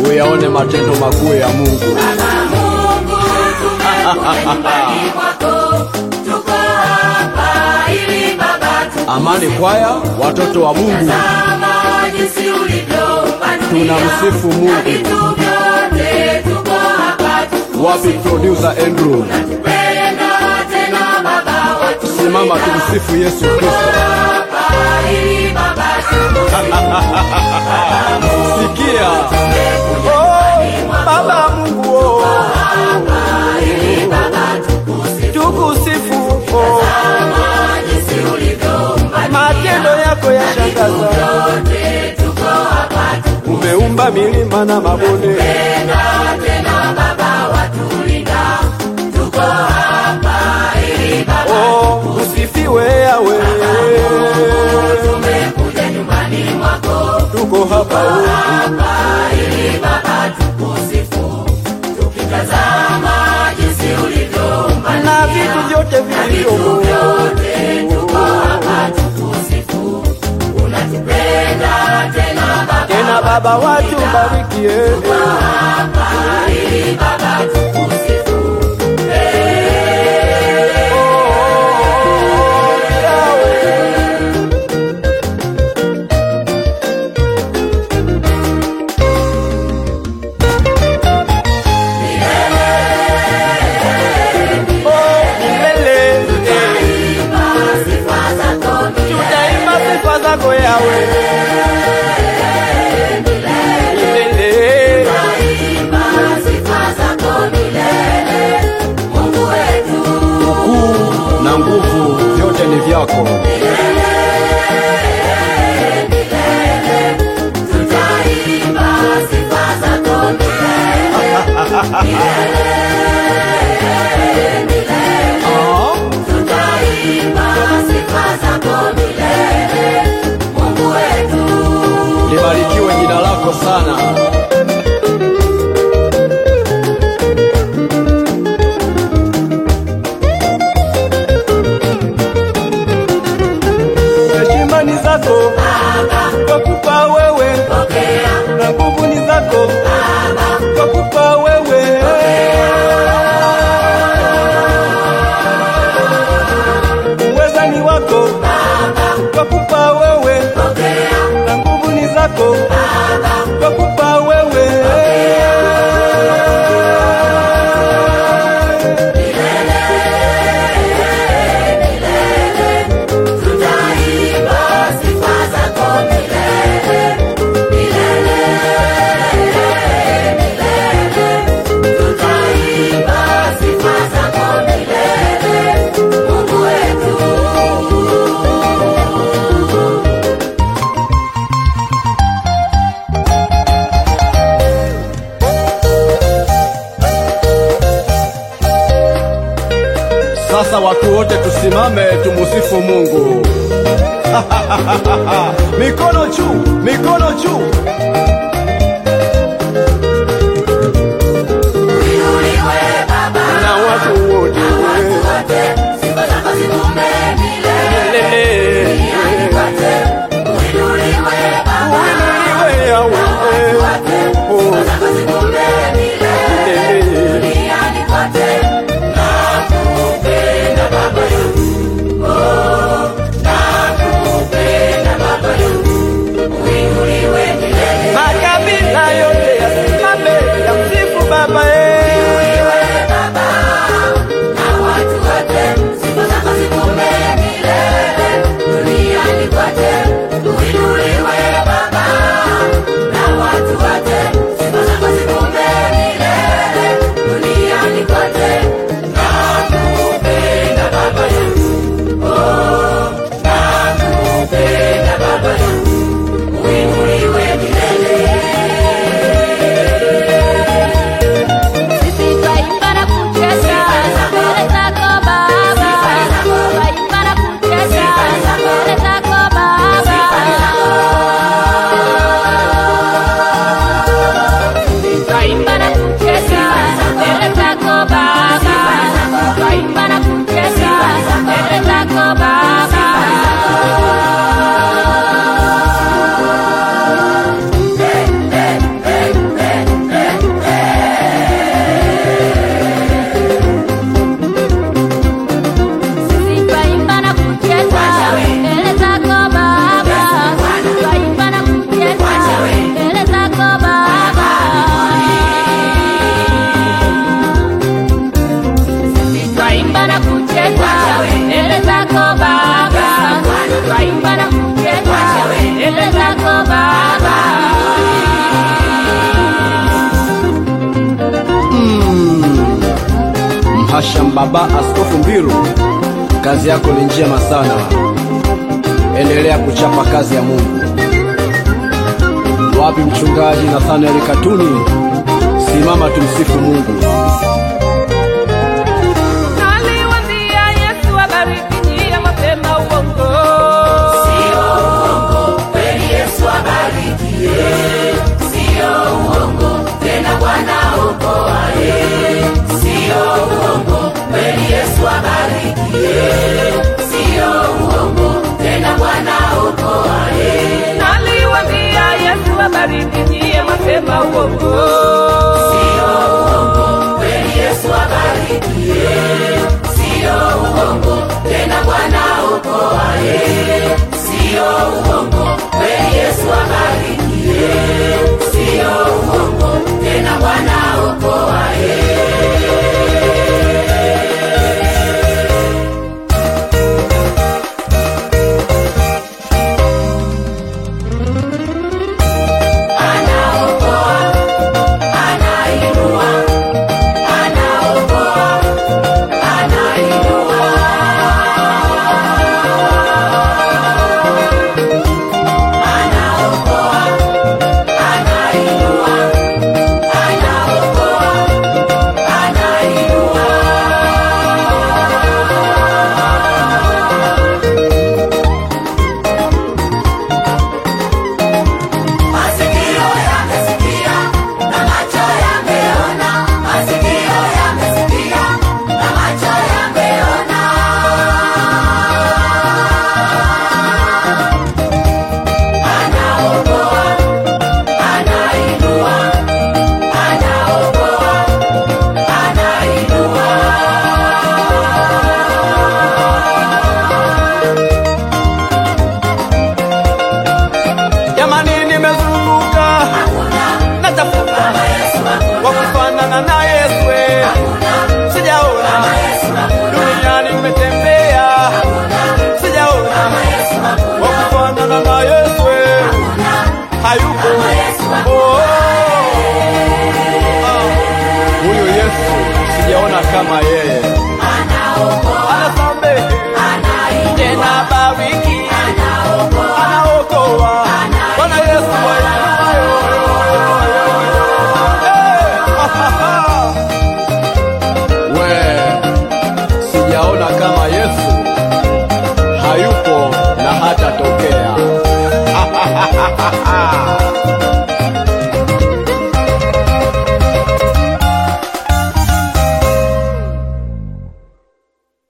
uyaone matendo makuu ya Mungu. Baba Mungu, tumekuja nyumbani mwako, tuko hapa ili Baba tu Amani kwaya, watoto wa Mungu, Tazama jinsi ulivyoumba dunia. tunamsifu Mungu. Vitu vyote tuko hapa tu Wapi producer Andrew? Penda tena Baba watu Simama tumsifu Yesu Kristo. hapa ili Baba tu Sikia. Oh, Baba Mungu oh. Tukusifu oh. jinsi ulivyoumba Matendo yako yashangaza. yote tuko hapa tu Umeumba milima na mabonde. Penda tena Baba watulinda tuko hapa ili Baba Oh, usifiwe yawe. tumekuja nyumbani mwako Tuko hapa oh. hapa ili Baba tukusifu tukitazama jinsi ulivyoumba na vitu vyote vilivyomo. vyote tuko hapa tukusifu unatupenda tena Baba Tena Baba watu barikie. hapa ili Baba tukusifu sifa zako Tutaimba sifa zako yawe milele. Imba sifa zako milele Mungu wetu Ukuu na nguvu vyote ni vyako. tutaimba sifa zako Ah, tutaimba sifa zako milele Mungu wetu Libarikiwe jina lako sana. Heshima ni zako twakupa wewe, pokea na nguvu ni zako twakupa wewe. Uweza ni wako twakupa wewe, pokea na nguvu ni zako twakupa wewe. tutaimba sifa zako milele milele milele tutaimba sifa zako milele Mungu wetu Sasa watu wote tusimame tumusifu Mungu. mikono juu, mikono juu. Uinuliwe Baba Na watu wote wote sifa zako zidume milele Milele. duniani kote Uinuliwe Baba Uinuliwe Yahweh. Oh, sifa zako zidume milele milele. duniani kote nakupenda Baba yangu oh nakupenda Baba yangu uinuliwe milele Mhasham Baba Askofu Mbiru, kazi yako ni njema sana, endelea kuchapa kazi ya Mungu. Wapi mchungaji Nathaniel Katuni? Simama tumsifu Mungu. Naliwaambia Yesu abariki njia mapema uongo. Sio uongo, kweli Yesu abarikie. Sio uongo, tena Bwana okoaye. Sio uongo, kweli Yesu abarikie. Sio uongo, tena Bwana okoaye. Naliwaambia Yesu abariki njia mapema uongo. Sio uongo, kweli Yesu abarikie. Sio uongo, tena Bwana okoaye. Sio uongo, kweli Yesu abarikie. Sio uongo, tena Bwana okoaye. Anaokoa, anainua, anaokoa, anainua. Anaokoa, anainua, anaokoa, anainua. Masikio yamesikia na macho yameona, masikio yamesikia na macho yameona. Anaokoa, anainua, anaokoa, anainua. Jamani, nimezunguka Hakuna natafuta kama Yesu, wa hakuna, kufanana na Yesu, eh. hakuna sijaona kama Yesu, hakuna, duniani nimetembea, hakuna sijaona kama Yesu, hakuna, wa kufanana na Yesu, eh. hakuna hayupo